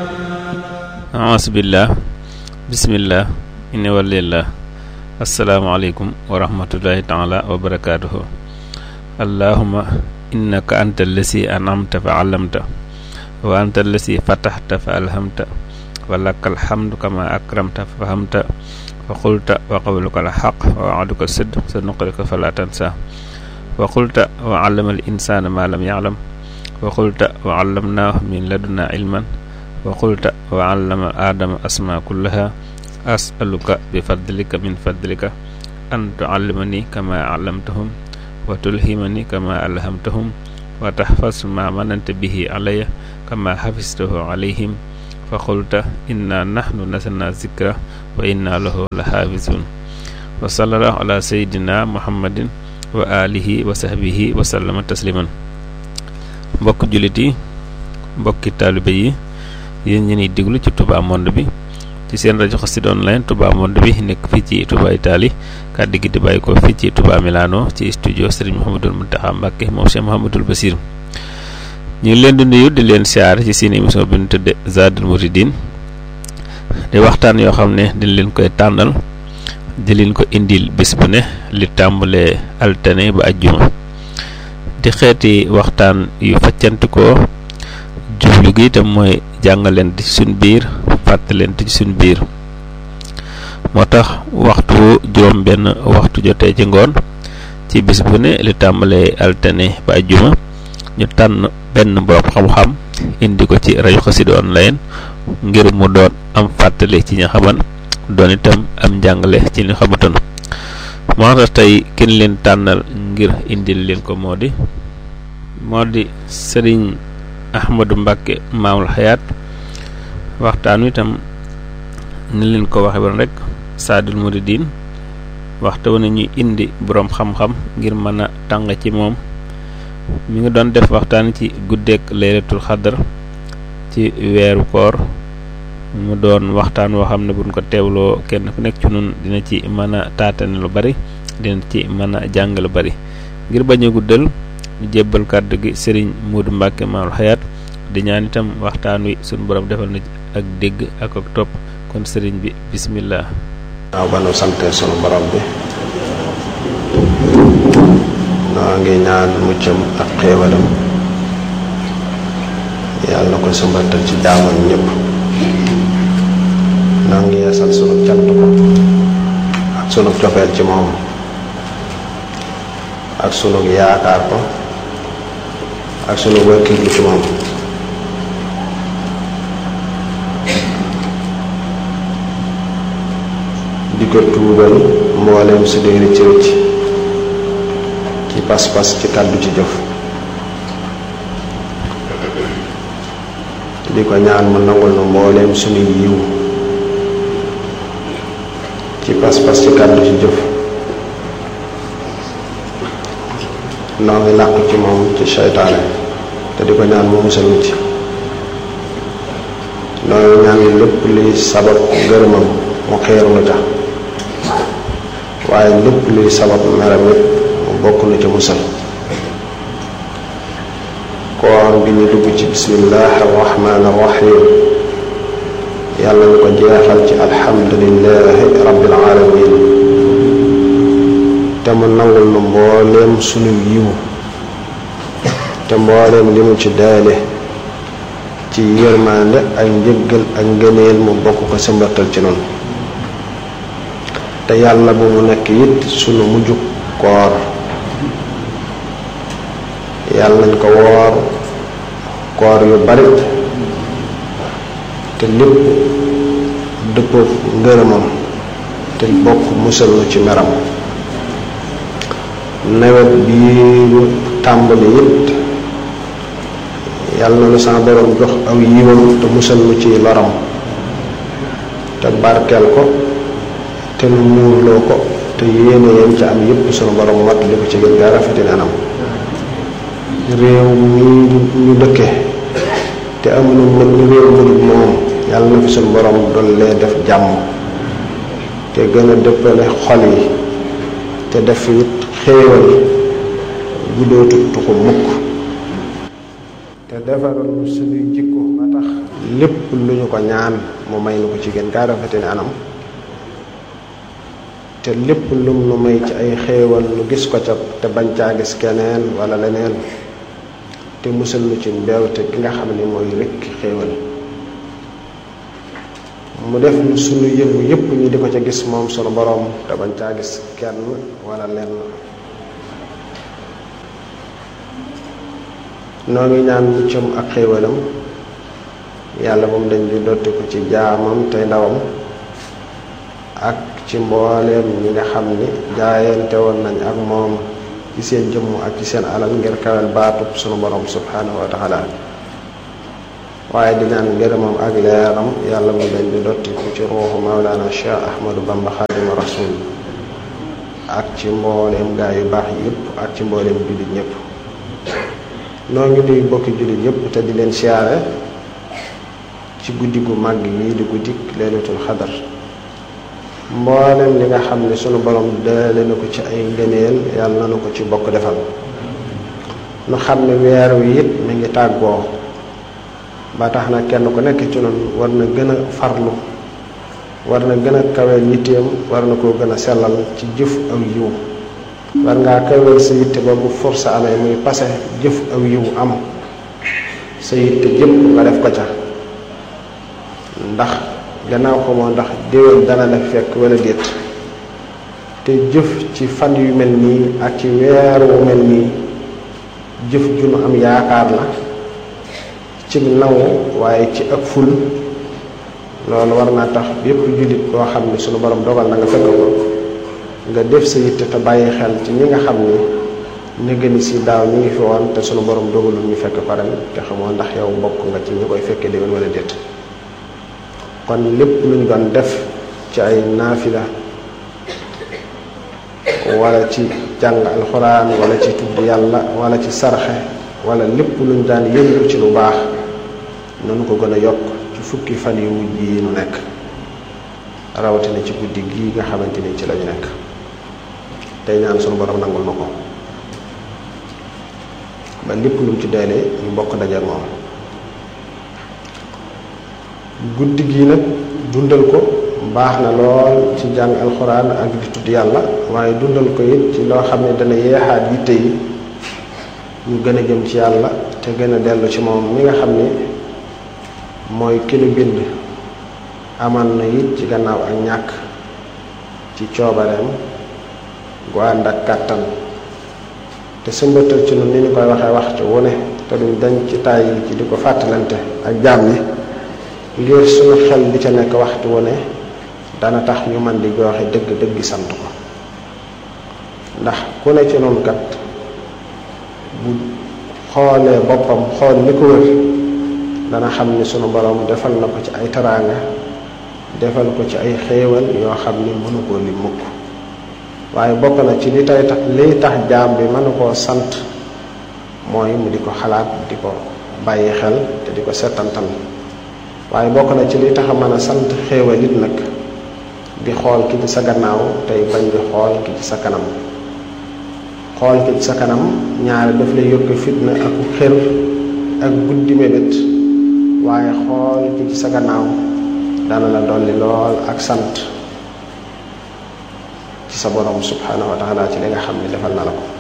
aasbillah bismillah inni walillah asalaamaaleykum wa rahmatullahi taala wa barakaatuhu allahuma innaka anta allasi anamta fa allamta wa anta allasi fataxta fa alhamta wa laka alhamdu kama akramta fa fahamta wa qulta wa qawluka alxaq wa waaduka sidq sa nuqrika fala tansa wa qulta wa allama al insana ma lam yaclam wa qulta wa allamnaahu min laduna ilman wa qulta wa allama aadama asma kullaha asaluka bi fadlika min fadlika an tuallimani kama allamtahum wa tulhimani kama alhamtahum wa tahfaz ma mananta bihi alaya kama xafistahu alayhim fa qulta inna nahnu nasalna zikra wa inna lahu la xaafisun wa sallallahu ala sayidina muhammadin wa alihi wa sahbihi wa sallama tasliman mbokk jullit yi mbokki taalibe yi yéen ñi ñuy déglu ci Touba Monde bi ci seen rajo Xassida online Touba Monde bi nekk fii ci Touba Italie kàddu gi di bàyyi ko fii ci Touba Milano ci studio Serigne Mouhamadul Mountakha Mbacké moom Cheikh Mouhamadul Bassir ñu ngi leen di nuyu di leen siyaar ci seen émission bi ñu tudde Zadul Mouridine di waxtaan yoo xam ne dañ leen koy tànnal di leen ko indil bés bu ne li tàmbalee altine ba ajjuma di xeeti waxtaan yu faccantikoo jublu gi itam mooy jàngalante ci suñ biir fàttalante ci suñ biir moo tax waxtu juróom benn waxtu jotee ci ngoon ci bis bu ne li tàmbalee altine ba ajjuma ñu tànn benn borom xam-xam indi ko ci rajo Xassida online ngir mu doon am fàttali ci ña xaman doon itam am njàngale ci ñu xamatoon moo tax tey kenn leen tànnal ngir indil leen ko moo di moo di sëriñ Ahmadou Mbacké maamul xayaat waxtaan wi itam ni leen ko waxe woon rek Zadul Mouridine waxtu wu ne ñuy indi boroom xam-xam ngir mën a tàng ci moom mi ngi doon def waxtaan ci guddeeg laylatul xadar ci weeru koor mu doon waxtaan woo xam ne buñ ko teewloo kenn ku nekk ci nun dina ci mën a taatane lu bari dina ci mën a jàng lu bari ngir bañ a guddal ñu jébbal kàddu gi sëriñ Moodu Mbàkke maamul xayaat di ñaan itam waxtaan wi suñu borom defal na ak dégg ak ak topp kon sëriñ bi bismillah waaw ba nu sante sunu borom bi noo ngi ñaan muccam ak xéewalam yàlla na ko sumbatal ci jaamam ñëpp noo ngi yeesal sunu cant ko ak sunu cofeel ci moom ak sunu yaakaar ko ak sunu wëkkirlu ci moom di ko tuubal mbooleem su dee rëcc rëcc ci pas-pas ci kàddu ci jëf di ko ñaan mu nangul nu mbooleem sunuy yiw ci pas-pas ci kàddu ci jëf noo ngi làqu ci moom ci seytaane te di ko ñaan mu musal nu ci noo ngi ñaan lépp luy sabab ngërëmam mu xeeru nu ca waaye lépp luy sabab meram it mu bokk na ca musal koor gi ñu dugg ci bismillah arrahman arrahim yàlla ñu ko jeexal ci alhamdulillahi rabbil alamin te mu nangul nu mbooleem sunu yiw te mbooleem li mu ci daale ci yërmande ak njëggal ak ngëneel mu bokk ko sëmbatal ci noonu te yàlla bu mu nekk it sunu mujju koor yàlla nañ ko woor koor yu bari te lépp dëppook ngërëmam te bokk musal nu ci meram nawet bii ñu tàmbali it yàlla na nu sama borom jox aw yiwam te musal nu ci loram te barkeel ko te nu muurloo ko te yéene yam ci am yépp sunu borom mat li ko ci gën gaa rafetin anam réew mi ñu dëkke te amuñu mën réew mënul moom yàlla na fi sunu borom dollee def jàmm te gën a dëppale xol yi te def it xéewal bu dootu tuxu mukk te defaral suñuy jikko ba tax lépp lu ñu ko ñaan mu may nu ko ci gën gaa rafete ne anam te lépp lum nu may ci ay xéewal nu gis ko ca te bañ caa gis keneen wala leneen te musal nu ci mbeewte gi nga xam ne mooy rekk xéewal mu def nu sunu yëngu yépp ñu di ko ca gis moom sunu boroom te bañ caa gis kenn wala lenn noo ngi ñaan muccam ak xéewalam yàlla moom dañ di dotti ko ci jaamam tey ndawam ak ci mbooleem ñi nga xam ni jaayante woon nañ ak moom ci seen jëmm ak ci seen alal ngir kawel baatub sunu borom subhanahu wa taala waaye di ñaan ngërëmam ak leeram yàlla mu dañ di dotti ko ci ruuxu mawlaana cheikh ahmadu bamba xaadima rasul ak ci mbooleem gaa yu baax yépp ak ci mbooleem jullit ñépp noo ngi nuyu bokki jullit yépp te di leen siyaare ci guddi gu màgg lii di guddik leelatul xadar mboolem li nga xam ne sunu borom dale na ko ci ay ngëneel yàlla na ko ci bokk defal nu xam ne weer wi it mi ngi tàggoo ba tax na kenn ku nekk ci noonu war na gën a farlu war na gën a kaweel yitteem war na koo gën a sellal ci jëf aw yiw war ngaa kaweel sa yitte ba bu force amee muy pase jëf aw yiw am sa yitte jëpp nga def ko ca ndax gannaaw ko moo ndax déwén dana la fekk wala déet te jëf ci fan yu mel nii ak ci weer wu mel nii jëf ju nu am yaakaar la ci nangu waaye ci ak ful loolu war naa tax bépp jullit koo xam ne sunu borom dogal na nga fekk ko nga def sa yitte te bàyyi xel ci ñi nga xam ni nëgëni si daaw ñu ngi fi woon te sunu borom dogalul ñu fekk ko ren te xamoo ndax yow bokk nga ci ñi koy fekkee déwén wala déet kon lépp lu ñu doon def ci ay naafila wala ci jàng alxuraan wala ci tudd yàlla wala ci sarxe wala lépp lu ñu daan yëngu ci lu baax nanu ko gën a yokk ci fukki fan yu mujj yi nu nekk rawatina ci guddi gii nga xamante ni ci lañu nekk tey ñaan sunu borom nangul na ko ba lépp lu mu ci deelee ñu bokk daje ak moom guddi gii nag dundal ko baax na lool ci jàng alxuraan ak di tudd yàlla waaye dundal ko it ci loo xam ne dana yeexaat yitte yi ñu gën a jëm ci yàlla te gën a dellu ci moom mi nga xam ne mooy ki nu bind aman na it ci gannaaw ak ñàkk ci coobareem gu ànd ak kàttan te sëmbatal ci nun ni ñu koy waxee waxtu wu ne te duñ dañ ci tàyyi ci di ko fàttalante ak jaam ñi ngir suñu xel di ca nekk waxtu wu ne dana tax ñu man di joxe dëgg dëgg sant ko ndax ku ne ci noonu kat bu xoolee boppam xool li ko wër dana xam ni sunu borom defal na ko ci ay taraanga defal ko ci ay xéewal yoo xam ni mënu koo li mukk waaye bokk na ci li tay tax liy tax jaam bi mënu koo sant mooy mu di ko xalaat di ko bàyyi xel te di ko settantal waaye bokk na ci li tax a mën a sant xéewal it nag di xool ki ci sa gannaaw tey bañ di xool ki ci sa kanam xool ki ci sa kanam ñaare daf lay yokk fitna ak xër ak guddi mébét waaye xool ki ci sa gannaaw dana la dolli lool ak sant ci sa borom subhanahu wa taala ci li nga xam ne defal na la ko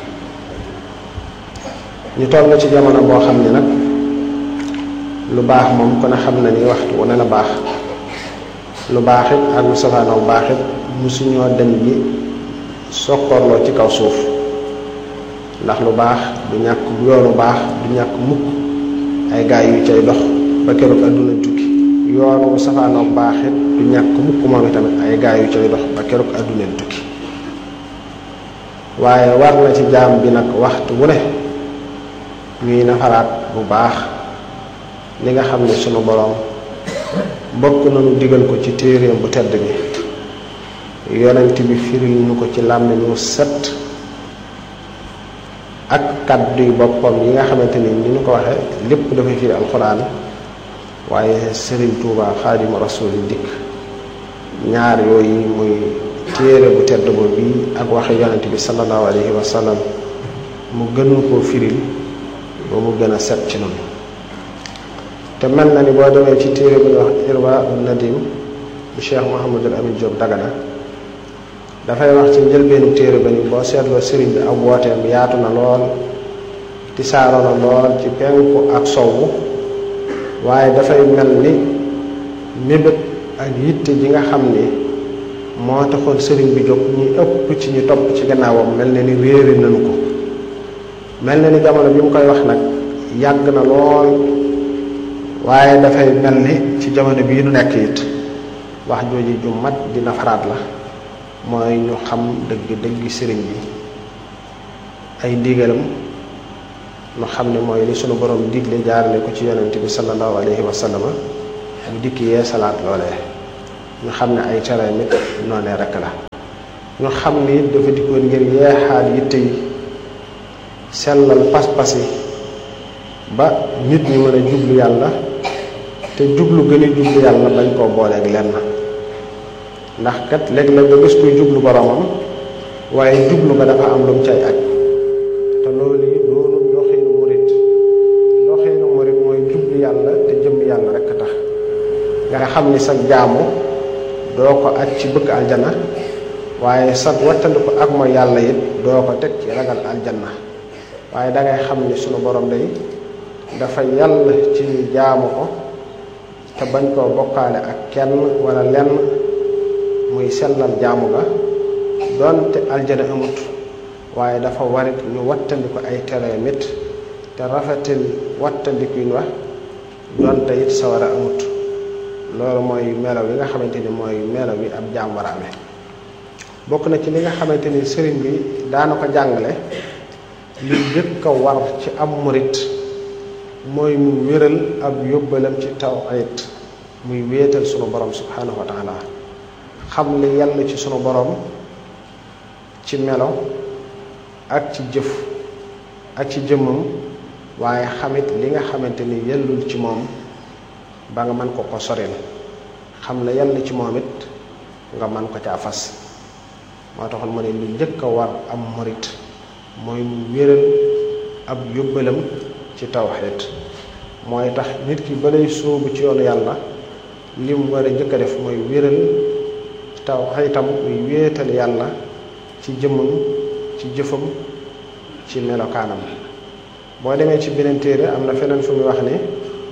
ñu toll na ci jamono boo xam ne nag lu baax moom kon a xam na ni waxtu wu ne la baax lu baax it ak lu safaanoo baax it musuñoo dem bi sokkorloo ci kaw suuf ndax lu baax du ñàkk yoonu baax du ñàkk mukk ay gaay yu cay dox ba keroog àdduna tukki yoonu safaanoo baax it du ñàkk mukk moom tamit ay gaay yu cay dox ba keroog àdduna tukki waaye war na ci jaam bi nag waxtu wu ne ñuy nafaraat bu baax li nga xam ne sunu boroom bokk nañu digal ko ci téeréem bu tedd bi yonent bi firil ñu ko ci làmmiñ mu set ak kàdduy boppam yi nga xamante ni ni ñu ko waxee lépp dafay firi alxuraan waaye sëriñ Tuuba xaadimu rasuuli dikk ñaar yooyu muy téere bu tedd boobu bi ak waxe yonent bi sallallahu alayhi wa sallam mu gënu koo firil ba mu gën a set ci noonu te mel na ni boo demee ci téere bu ñuy wax irwa nadim bu cheikh Mouhamadul Amin Diop Dagana dafay wax ci njëlbeenu téere ba ni boo seetloo sëriñ bi ak wooteem yaatu na lool tisaaroo na lool ci penku ak sowwu waaye dafay mel ni mébét ak yitte ji nga xam ni moo taxoon sëriñ bi jóg ñi ëpp ci ñu topp ci gannaawam mel na ni réere nañu ko mel na ni jamono bi mu koy wax nag yàgg na lool waaye dafay mel ni ci jamono bii nu nekk it wax jooji ju mat di nafaraat la mooy ñu xam dëgg dëgg sëriñ bi ay ndigalam ñu xam ne mooy li sunu borom digle jaarale ko ci yonente bi sallallahu alayhi wa sallama mu dikk yee salaat loolee ñu xam ne ay tere nit noonee rekk la ñu xam ni it dafa dikkoon ngir yeexaat yitte yi sellal pas-pas yi ba nit ñi mën a jublu yàlla te jublu gën a jublu yàlla bañ koo booleeg lenn ndax kat léeg-léeg nga gis kuy jublu boromam waaye jublu nga dafa am lu mu cay aj te loolu yi doonu doxiinu murit doxiinu murit mooy jublu yàlla te jëm yàlla rekk tax nga xam ni sa jaamu doo ko aj ci bëgg aljana waaye sa wattandiku ak mooy yàlla it doo ko teg ci ragal aljanna waaye dangay xam ni sunu borom day dafa yàlla ci ñu jaamu ko te bañ koo bokkaale ak kenn wala lenn muy sellal jaamu ga doonte aljana amut waaye dafa warit ñu wattandiku ay tere mit te rafetil wattandikuñ wa doonte it sawara amut loolu mooy melaw yi nga xamante ni mooy melaw yi ab jaam war a amee bokk na ci li nga xamante ni sëriñ bi daana ko jàngale li jëkk a war ci am murit mooy mu wéral ab yóbbalam ci tawhid muy wéetal sunu borom subhanahu wa taala xam li yàlla ci sunu borom ci melo ak ci jëf ak ci jëmmam waaye xamit li nga xamante ni yellul ci moom ba nga mën ko ko soril xam la yàlla ci moom it nga mën ko caa fas moo taxoon ma ne lu njëkk a war am murit mooy mu wéral ab yóbbalam ci tawxiid mooy tax nit ki balay sóobu ci yoonu yàlla li mu war a njëkk a def mooy wéral tawxiitam muy wéetal yàlla ci jëmmam ci jëfam ci melokaanam boo demee ci beneen téere am na feneen fu muy wax ni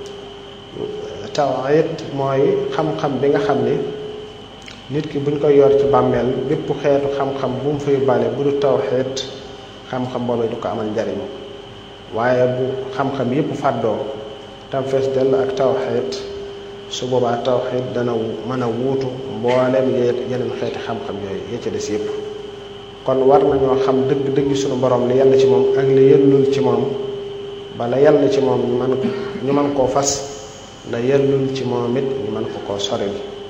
tawxiid mooy xam-xam bi nga xam ni nit ki buñ koy yor ci bàmmeel bépp xeetu xam-xam bu mu fay bale bu du tawxiid xam-xam boobee du ko amal njariñ waaye bu xam-xam yépp fàddoo tam fees dell ak tawxiid su boobaa tawxiid dana mën a wuutu mboolem yeneen xeeti xam-xam yooyu ya ci des yépp kon war nañoo xam dëgg dëgg suñu borom li yàlla ci moom ak li yellul ci moom bala yàlla ci moom ñu mën ñu mën koo fas la yellul ci moom it ñu mën ko koo soril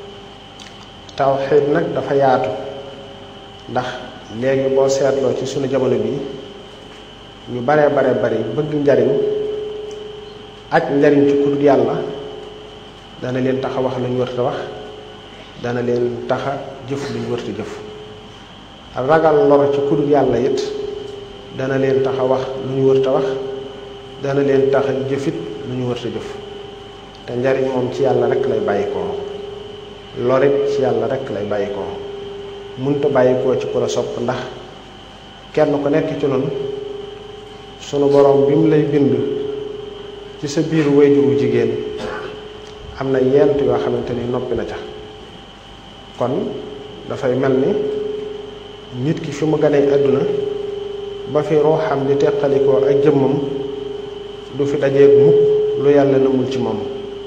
tawxiid nag dafa yaatu ndax léegi boo seetloo ci sunu jamono bi ñu baree bare bari bëgg njariñ aj njariñ ci kudut yàlla dana leen taxa wax lu ñu wërta wax dana leen taxa jëf lu ñu wërta jëf ragal lor ci kudut yàlla it dana leen taxa wax lu ñu wërta wax dana leen taxa jëfit lu ñu wërta jëf te njariñ moom ci yàlla rek lay bàyyikoo lorit ci yàlla rek lay bàyyikoo munta bàyyikoo ci ku la sopp ndax kenn ku nekk ci noonu sunu borom bi mu lay bind ci sa biir wayjuru jigéen am na yent yoo xamante ni noppi na ca kon dafay mel ni nit ki fi mu ganee àdduna ba fi ruuxam di teqalikoo ak jëmmam du fi dajeeg mukk lu yàlla namul ci moom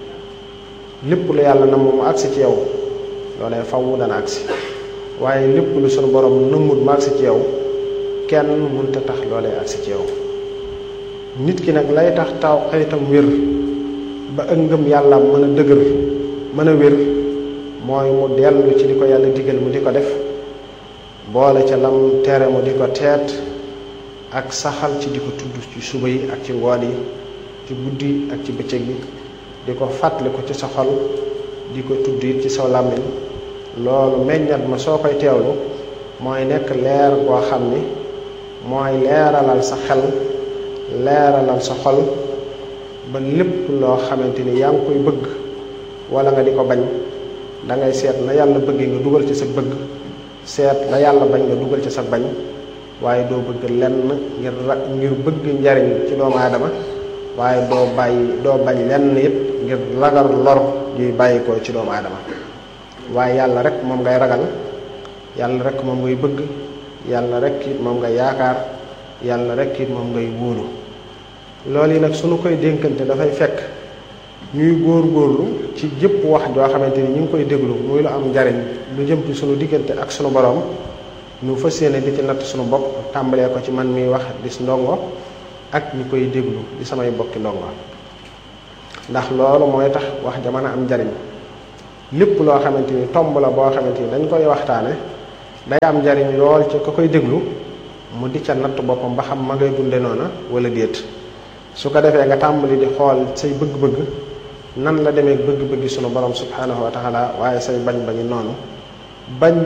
lépp lu yàlla namm mu agsi ci yow loolee faw dana agsi waaye lépp lu sunu borom nëmmut mu agsi ci yow kenn mënta tax loolee agsi ci yow nit ki nag lay tax taw xëytam wér ba ak ngëm yàlla mën a dëgër mën a wér mooy mu dellu ci li ko yàlla digal mu di ko def boole ca lam tere mu di ko teet ak saxal ci di ko tudd ci suba yi ak ci ngoon yi ci guddi ak ci bëccëg bi di ko fàttali ko ci sa xol di ko tudd it ci sa làmmiñ loolu meññat ma soo koy teewlu mooy nekk leer boo xam ni mooy leeralal sa xel leeralal sa xol ba lépp loo xamante ni yaa ngi koy bëgg wala nga di ko bañ da ngay seet na yàlla bëggee nga dugal ci sa bëgg seet la yàlla bañ nga dugal ci sa bañ waaye doo bëgg lenn ngir ra ngir bëgg njariñ ci doomu aadama waaye doo bàyyi doo bañ lenn it ngir ragal lor juy bàyyi ko ci doomu aadama waaye yàlla rek moom ngay ragal yàlla rek moom ngay bëgg yàlla rek it moom ngay yaakaar yàlla rek it moom ngay wóolu loolu yi nag suñu koy dénkante dafay fekk ñuy góor-góorlu ci jëpp wax joo xamante ni ñu ngi koy déglu muy lu am njariñ lu jëm ci sunu diggante ak sunu borom ñu fas yéene di ci natt sunu bopp tàmbalee ko ci man miy wax di ndongo ak ñi koy déglu di samay bokki ndongo ndax loolu mooy tax wax ja mën a am njariñ lépp loo xamante ni tomb la boo xamante ni dañ koy waxtaane day am njariñ lool ca ka koy déglu mu di ca natt boppam ba xam ma ngay dunde noona wala déet su ko defee nga tàmbali di xool say bëgg-bëgg nan la demee bëgg-bëggi sunu borom subhanahu wa taala waaye say bañ bañi noonu bañ